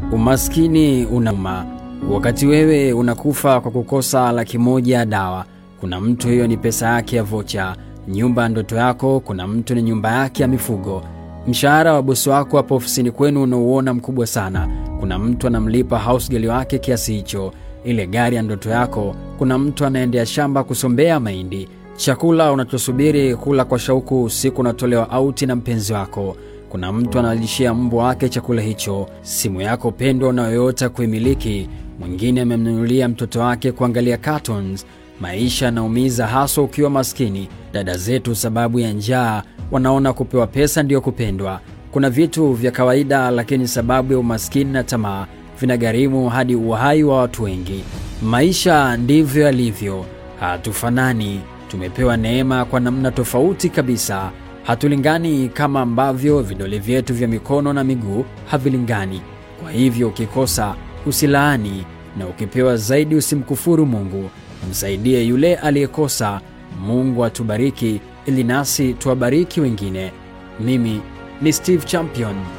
Umaskini unauma. Wakati wewe unakufa kwa kukosa laki moja ya dawa, kuna mtu hiyo ni pesa yake ya vocha. Nyumba ya ndoto yako, kuna mtu ni nyumba yake ya mifugo. Mshahara wa bosi wako hapo ofisini kwenu unauona mkubwa sana, kuna mtu anamlipa house girl wake kiasi hicho. Ile gari ya ndoto yako, kuna mtu anaendea shamba kusombea mahindi. Chakula unachosubiri kula kwa shauku usiku unatolewa auti na mpenzi wako kuna mtu analishia mbwa wake chakula hicho. Simu yako pendwa unayoyota kuimiliki, mwingine amemnunulia mtoto wake kuangalia cartoons. Maisha yanaumiza, haswa ukiwa maskini. Dada zetu sababu ya njaa wanaona kupewa pesa ndiyo kupendwa. Kuna vitu vya kawaida, lakini sababu ya umaskini na tamaa vinagharimu hadi uhai wa watu wengi. Maisha ndivyo yalivyo, hatufanani. Tumepewa neema kwa namna tofauti kabisa. Hatulingani kama ambavyo vidole vyetu vya mikono na miguu havilingani. Kwa hivyo ukikosa usilaani, na ukipewa zaidi usimkufuru Mungu. Msaidie yule aliyekosa. Mungu atubariki ili nasi tuwabariki wengine. Mimi ni Steve Champion.